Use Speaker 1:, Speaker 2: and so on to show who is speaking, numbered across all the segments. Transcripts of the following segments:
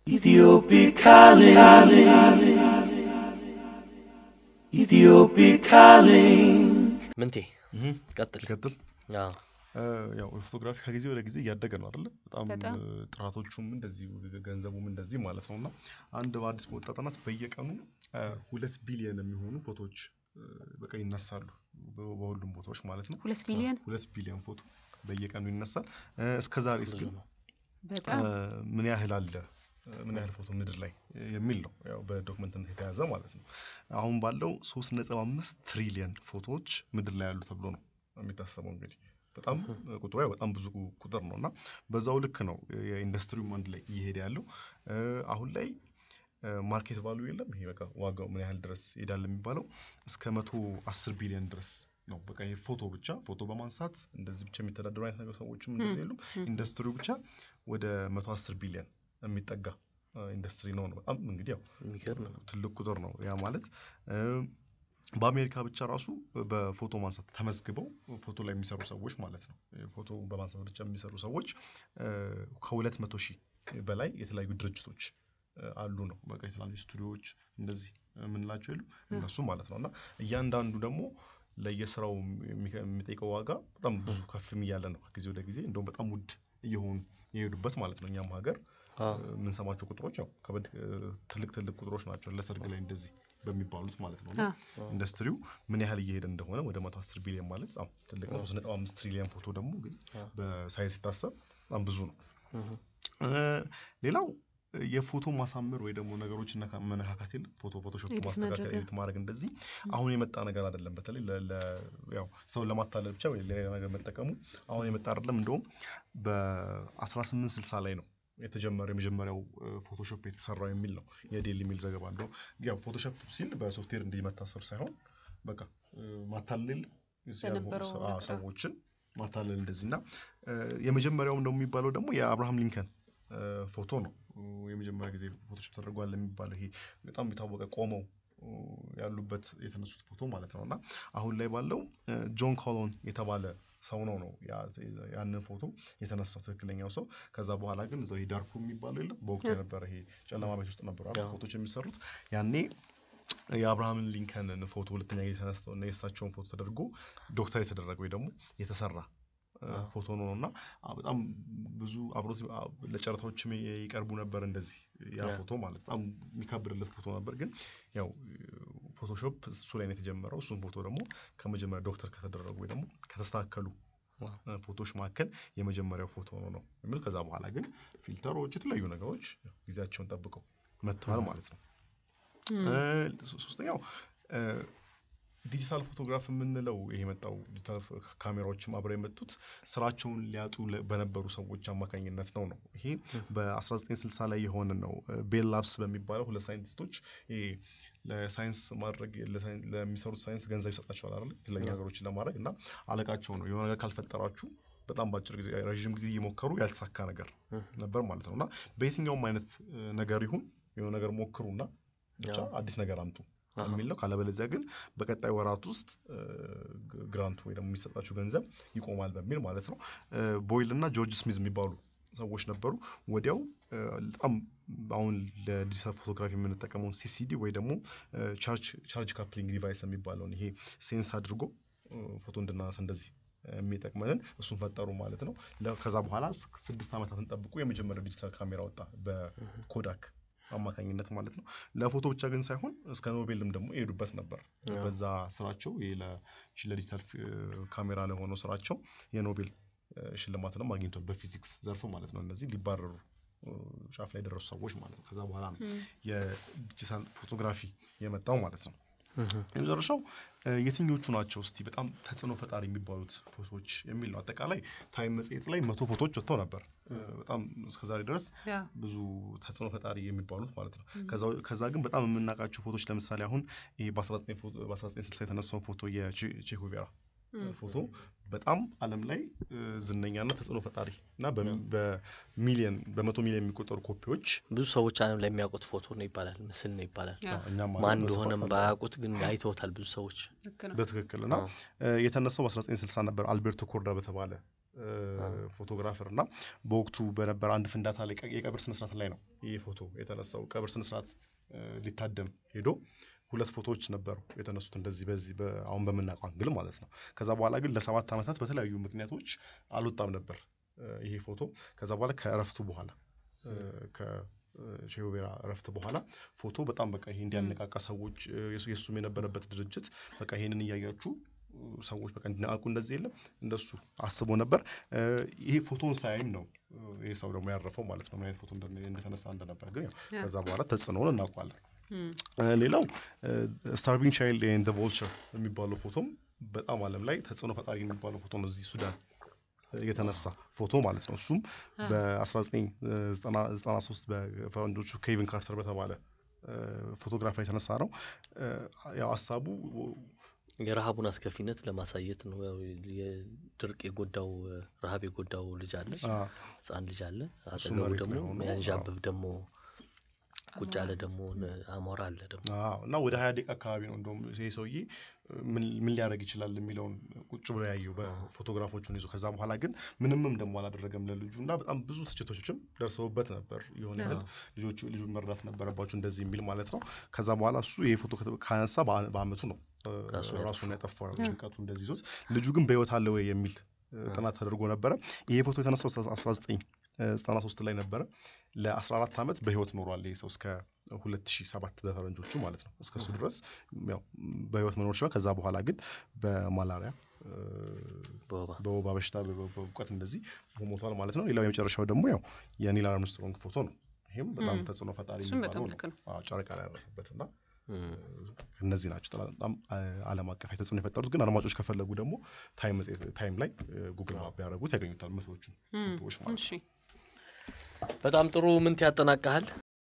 Speaker 1: Ethiopic calling. Ethiopic calling.
Speaker 2: ምንቴ ቀጥል
Speaker 3: ቀጥል
Speaker 2: አዎ
Speaker 3: ያው ፎቶግራፊ ከጊዜ ወደ ጊዜ እያደገ ነው አይደለ? በጣም
Speaker 4: በጣም።
Speaker 3: እ፣ ጥራቶቹም እንደዚሁ ገንዘቡም እንደዚህ ማለት ነው። እና አንድ በአዲስ በወጣ ጥናት በየቀኑ እ፣ ሁለት ቢሊየን የሚሆኑ ፎቶዎች እ፣ በቀን ይነሳሉ በ- በሁሉም ቦታዎች ማለት ነው።
Speaker 4: ሁለት ቢሊዮን
Speaker 3: ሁለት ቢሊዮን ፎቶ በየቀኑ ይነሳል። እ፣ እስከ ዛሬስ ግን
Speaker 4: በጣም
Speaker 3: እ፣ ምን ያህል አለ እ፣ ምን ያህል ፎቶ ምድር ላይ የሚል ነው ያው በዶክመንትነት የተያዘ ማለት ነው። አሁን ባለው ሶስት ነጥብ አምስት ትሪሊየን ፎቶዎች ምድር ላይ ያሉ ተብሎ ነው የሚታሰበው እንግዲህ በጣም እ፣ ቁጥሩ ያው በጣም ብዙ ቁጥር ነው እና በዛው ልክ ነው የኢንዱስትሪውም አንድ ላይ እየሄደ ያለው እ፣ አሁን ላይ ማርኬት ቫሉ የለም ይሄ በቃ ዋጋው ምን ያህል ድረስ ይሄዳል የሚባለው እስከ መቶ አስር ቢሊዮን ድረስ ነው። በቃ ይሄ ፎቶ ብቻ ፎቶ በማንሳት እንደዚህ ብቻ የሚተዳደሩ አይነት ነገር ሰዎችም እንደዚህ የሉም። ኢንዱስትሪው ብቻ ወደ መቶ አስር ቢሊዮን የሚጠጋ እ፣ ኢንዱስትሪ ነው ነው በጣም እንግዲህ ያው
Speaker 2: የሚገርም ነው
Speaker 3: ትልቅ ቁጥር ነው ያ ማለት እ፣ በአሜሪካ ብቻ ራሱ በፎቶ ማንሳት ተመዝግበው ፎቶ ላይ የሚሰሩ ሰዎች ማለት ነው ፎቶ በማንሳት ብቻ የሚሰሩ ሰዎች እ፣ ከሁለት መቶ ሺህ በላይ የተለያዩ ድርጅቶች እ፣ አሉ ነው በቃ የተለያዩ ስቱዲዮዎች እንደዚህ የምንላቸው የሉ እነሱ ማለት ነው እና እያንዳንዱ ደግሞ ለየስራው የሚ- የሚጠይቀው ዋጋ በጣም ብዙ ከፍም እያለ ነው ከጊዜ ወደ ጊዜ እንደውም በጣም ውድ እየሆኑ የሄዱበት ማለት ነው እኛም ሀገር
Speaker 2: አዎ
Speaker 3: የምንሰማቸው ቁጥሮች ያው ከበድ እ፣ ትልቅ ትልቅ ቁጥሮች ናቸው ለሰርግ ላይ እንደዚህ በሚባሉት ማለት ነው እና
Speaker 4: አ፣
Speaker 3: ኢንዱስትሪው ምን ያህል እየሄደ እንደሆነ ወደ መቶ አስር ቢሊዮን ማለት በጣም ትልቅ ነው። ሶስት ነጥብ አምስት ትሪሊዮን ፎቶ ደግሞ ግን
Speaker 2: አዎ።
Speaker 3: በሳይንስ ሲታሰብ በጣም ብዙ ነው።
Speaker 2: እህ፣
Speaker 3: እ፣ ሌላው እ፣ የፎቶ ማሳመር ወይ ደግሞ ነገሮችን ነካ- መነካካት የለም ፎቶ ፎቶሾፕ
Speaker 4: ኤዲት
Speaker 3: ማስተካከል
Speaker 4: ማድረግ፣
Speaker 3: ኤዲት ማድረግ እንደዚህ አሁን የመጣ ነገር አይደለም። በተለይ ለ- ለ- ያው ሰውን ለማታለል ብቻ ወይ ሌላ ነገር መጠቀሙ አሁን የመጣ አይደለም። እንደውም በ1860 ላይ ነው የተጀመረ የመጀመሪያው እ፣ ፎቶሾፕ የተሰራው የሚል ነው የዴሊ ሚል ዘገባ። እንደው ያው ፎቶሾፕ ሲል በሶፍትዌር እንዲህ መታሰብ ሳይሆን በቃ እ፣ ማታለል ያልሆኑ
Speaker 4: በነበረው
Speaker 3: ሰ- አዎ፣
Speaker 4: ነገር።
Speaker 3: ሰዎችን ማታለል እንደዚህ እና እ፣ የመጀመሪያውም ደግሞ የሚባለው ደግሞ የአብርሃም ሊንከን እ፣ ፎቶ ነው። እ፣ የመጀመሪያ ጊዜ ፎቶሾፕ ተደርጓል የሚባለው ይሄ በጣም የታወቀ ቆመው እ፣ ያሉበት የተነሱት ፎቶ ማለት ነው እና አሁን ላይ ባለው እ፣ ጆን ኮሎን የተባለ ሰው ነው ነው ያ- ያንን ፎቶ የተነሳው ትክክለኛው ሰው። ከዛ በኋላ ግን እዛው ይሄ ዳርኩ የሚባለው የለም በወቅቱ የነበረ ይሄ ጨለማ ቤት ውስጥ ነበሩ አይደል
Speaker 2: አዎ።
Speaker 3: ፎቶች የሚሰሩት ያኔ የአብርሃምን ሊንከንን ፎቶ ሁለተኛ ጊዜ ተነስተው እና የእሳቸውን ፎቶ ተደርጎ ዶክተር የተደረገ ወይ ደግሞ የተሰራ እ፣
Speaker 2: አዎ።
Speaker 3: ፎቶ ነው እና አ፣ በጣም ብዙ አብሮት አ፣ ለጨረታዎችም ይ- ይቀርቡ ነበር እንደዚህ ያ
Speaker 2: ያ።
Speaker 3: ፎቶ ማለት በጣም የሚከብርለት ፎቶ ነበር። ግን ያው ፎቶሾፕ እሱ ላይ ነው የተጀመረው። እሱን ፎቶ ደግሞ ከመጀመሪያ ዶክተር ከተደረጉ ወይ ደግሞ ከተስተካከሉ
Speaker 2: ዋው።
Speaker 3: እ፣ ፎቶዎች መካከል የመጀመሪያው ፎቶ ነው ነው የሚል ከዛ በኋላ ግን ፊልተሮች፣ የተለያዩ ነገሮች ያው ጊዜያቸውን ጠብቀው መጥተዋል ማለት ነው።
Speaker 4: እም፣
Speaker 3: እ፣ ሶ- ሶስተኛው እ፣ ዲጂታል ፎቶግራፍ የምንለው ይሄ የመጣው ዲጂታል ፎ- ካሜራዎችም አብረው የመጡት ስራቸውን ሊያጡ ለ- በነበሩ ሰዎች አማካኝነት ነው ነው ይሄ በ1960 ላይ የሆነ ነው። እ፣ ቤል ላብስ በሚባለው ሁለት ሳይንቲስቶች ይሄ ለሳይንስ ማድረግ ለሳይን- ለሚሰሩት ሳይንስ ገንዘብ ይሰጣቸዋል አይደል የተለያዩ
Speaker 2: አዎ።
Speaker 3: ነገሮችን ለማድረግ እና አለቃቸው ነው የሆነ ነገር ካልፈጠራችሁ በጣም በአጭር ጊዜ ረዥም ጊዜ እየሞከሩ ያልተሳካ ነገር
Speaker 2: እህ፣
Speaker 3: ነበር ማለት ነው እና በየትኛውም አይነት እ፣ ነገር ይሁን የሆነ ነገር ሞክሩና ብቻ
Speaker 2: አዎ።
Speaker 3: አዲስ ነገር አምጡ
Speaker 2: አሃ።
Speaker 3: የሚል ነው። ካለበለዚያ ግን በቀጣይ ወራት ውስጥ እ፣ ግ- ግራንቱ ወይ ደግሞ የሚሰጣቸው ገንዘብ ይቆማል በሚል ማለት ነው። እ፣ ቦይል እና ጆርጅ ስሚዝ የሚባሉ ሰዎች ነበሩ። ወዲያው እ፣ በጣም አሁን ለዲጂታል ፎቶግራፊ የምንጠቀመውን ሲሲዲ ወይ ደግሞ እ፣ ቻርጅ ቻርጅ ካፕሊንግ ዲቫይስ የሚባለውን ይሄ ሴንስ አድርጎ እ፣ ፎቶ እንድናነሳ እንደዚህ የሚጠቅመንን እሱን ፈጠሩ ማለት ነው። ለ- ከዛ በኋላ ስ- ስድስት ዓመታትን ጠብቆ የመጀመሪያው ዲጂታል ካሜራ ወጣ በኮዳክ አማካኝነት ማለት ነው። ለፎቶ ብቻ ግን ሳይሆን እስከ ኖቤልም ደግሞ የሄዱበት ነበር።
Speaker 2: አዎ።
Speaker 3: በዛ ስራቸው ይሄ ለ- ሺ- ለዲጂታል ፊ- ካሜራ ለሆነው ስራቸው የኖቤል እ፣ ሽልማትንም አግኝቷል በፊዚክስ ዘርፍ ማለት ነው። እነዚህ ሊባረሩ እ፣ ጫፍ ላይ የደረሱ ሰዎች ማለት ነው። ከዛ በኋላ ነው
Speaker 4: እም፣
Speaker 3: የዲጂታል ፎቶግራፊ የመጣው ማለት ነው።
Speaker 2: እህ፣
Speaker 3: የመጨረሻው እ፣ የትኞቹ ናቸው እስቲ በጣም ተጽዕኖ ፈጣሪ የሚባሉት ፎቶዎች የሚል ነው። አጠቃላይ ታይም መጽሔት ላይ መቶ ፎቶዎች ወጥተው ነበር እ፣ በጣም እስከዛሬ ድረስ
Speaker 4: ያ፣
Speaker 3: ብዙ ተጽዕኖ ፈጣሪ የሚባሉት ማለት ነው። ከዛ- ከዛ ግን በጣም የምናውቃቸው ፎቶች ለምሳሌ አሁን ይሄ በ19 ፎቶ- በ1960 የተነሳውን ፎቶ የቼኮቬራ
Speaker 4: እም፣
Speaker 3: ፎቶ በጣም ዓለም ላይ እ፣ ዝነኛና ተጽዕኖ ፈጣሪ እና በሚ- በሚሊየን በመቶ ሚሊዮን የሚቆጠሩ ኮፒዎች
Speaker 2: ብዙ ሰዎች ዓለም ላይ የሚያውቁት ፎቶ ነው ይባላል፣ ምስል ነው ይባላል።
Speaker 4: ያ፣
Speaker 3: እኛም
Speaker 2: ማን
Speaker 3: ዓለም በስፋት
Speaker 2: እንደሆነም
Speaker 3: አለ።
Speaker 2: ባያውቁት ግን አይተውታል ብዙ ሰዎች።
Speaker 4: ልክ ነው።
Speaker 3: በትክክል እና
Speaker 2: አዎ።
Speaker 3: እ፣ የተነሳው በ1960 ነበር አልቤርቶ ኮርዳ በተባለ እ፣ ፎቶግራፈር እና በወቅቱ በነበረ አንድ ፍንዳታ ላይ ቀ- የቀብር ስነስርዓት ላይ ነው ይህ ፎቶ የተነሳው። ቀብር ስነስርዓት እ፣ ሊታደም ሄዶ ሁለት ፎቶዎች ነበሩ የተነሱት እንደዚህ በዚህ በ- አሁን በምናውቀው አንግል ማለት ነው። ከዛ በኋላ ግን ለሰባት ዓመታት በተለያዩ ምክንያቶች አልወጣም ነበር እ፣ ይሄ ፎቶ። ከዛ በኋላ ከእረፍቱ በኋላ እ፣ ከሼህ ኦቤራ እረፍት በኋላ ፎቶ በጣም በቃ ይሄ እንዲያነቃቃ ሰዎች እ፣ የሱ- የእሱም የነበረበት ድርጅት በቃ ይሄንን እያያችሁ እ፣ ሰዎች በቃ እንዲነቃቁ እንደዚህ የለም እንደሱ አስቦ ነበር። እ፣ ይሄ ፎቶን ሳያይም ነው እ፣ ይሄ ሰው ደግሞ ያረፈው ማለት ነው። ምን አይነት ፎቶ እንደነ- እንደተነሳ እንደነበር ግን ያው
Speaker 4: ያ።
Speaker 3: ከዛ በኋላ ተጽዕኖውን እናውቋለን።
Speaker 4: እም፣
Speaker 3: እ፣ ሌላው ስታርቪንግ ቻይልድ ኤንድ ዘ ቮልቸር የሚባለው ፎቶም በጣም ዓለም ላይ ተጽዕኖ ፈጣሪ የሚባለው ፎቶ ነው። እዚህ ሱዳን እ፣ የተነሳ ፎቶ ማለት ነው። እሱም በ1993 በፈረንጆቹ ኬቪን ካርተር በተባለ እ፣ ፎቶግራፈር የተነሳ ነው። እ፣ ያው ሀሳቡ
Speaker 2: የረሃቡን አስከፊነት ለማሳየት ነው። ያው የድርቅ የጎዳው እ፣ ረሃብ የጎዳው ልጅ አለ፣
Speaker 3: አ፣
Speaker 2: ህጻን ልጅ አለ።
Speaker 3: እሱ
Speaker 2: አጠገቡ
Speaker 3: መሬት
Speaker 2: ደግሞ
Speaker 3: ላይ ሆኖ፣
Speaker 2: የሚያንዣብብ ደግሞ ቁጭ ያለ ደግሞ ን- አሞራ አለ ደግሞ
Speaker 3: አዎ እና ወደ ሀያ ደቂቃ አካባቢ ነው እንደውም ይሄ ሰውዬ ምን ምን ሊያደርግ ይችላል የሚለውን ቁጭ ብሎ ያየው በፎቶግራፎቹን ይዞ ከዛ በኋላ ግን ምንምም ደግሞ አላደረገም ለልጁ እና በጣም ብዙ ትችቶችም ደርሰውበት ነበር። የሆነ ያህል ልጆቹ ልጁን መርዳት ነበረባቸው እንደዚህ የሚል ማለት ነው። ከዛ በኋላ እሱ ይሄ ፎቶ ከተ- ካነሳ በአ- በአመቱ ነው እ፣
Speaker 2: ራሱን ያጠፋው።
Speaker 3: ራሱን ያጠፋው ያው ጭንቀቱ እንደዚህ ይዞት ልጁ ግን በህይወት አለ ወይ የሚል እ፣ ጥናት ተደርጎ ነበረ። ይሄ ፎቶ የተነሳው 1993 ላይ ነበረ። ለ14 ዓመት በህይወት ኖሯል ይሄ ሰው እስከ 2007 በፈረንጆቹ ማለት ነው። እስከሱ ድረስ ያው በህይወት መኖር ችሏል። ከዛ በኋላ ግን በማላሪያ እ፣
Speaker 2: በወባ
Speaker 3: በወባ በሽታ በ- በ- በእውቀት እንደዚህ ሞቷል ማለት ነው። ሌላው የመጨረሻው ደግሞ ያው የኒል አርምስትሮንግ ፎቶ ነው። ይህም በጣም
Speaker 4: ም።
Speaker 3: ተጽዕኖ ፈጣሪ
Speaker 4: እሱም በጣም
Speaker 3: የሚባለው
Speaker 4: ልክ
Speaker 3: ነው።
Speaker 4: ነው።
Speaker 3: አዎ፣ ጨረቃ ላይ ያረፈበት እና
Speaker 2: እም፣
Speaker 3: እነዚህ ናቸው ጠላ- በጣም አ- ዓለም አቀፍ ተጽዕኖ የፈጠሩት። ግን አድማጮች ከፈለጉ ደግሞ ታይም መጽሔት- ታይም ላይ ጉግል ማፕ ቢያደርጉት ያገኙታል መቶዎቹ
Speaker 4: እም፣
Speaker 3: ፎቶዎች ማለት ነው።
Speaker 4: እሺ
Speaker 2: በጣም ጥሩ ምንት ያጠናቀሃል?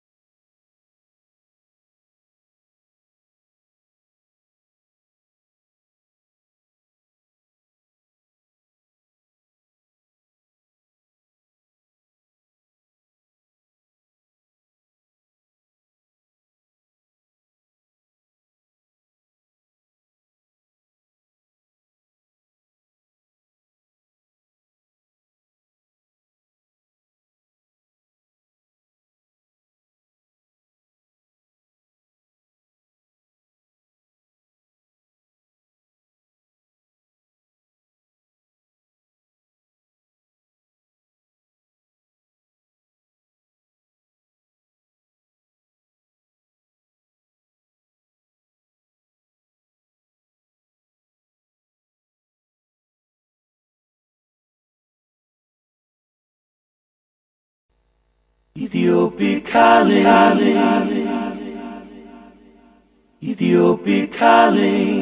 Speaker 1: Ethiopic calling. Ethiopic calling.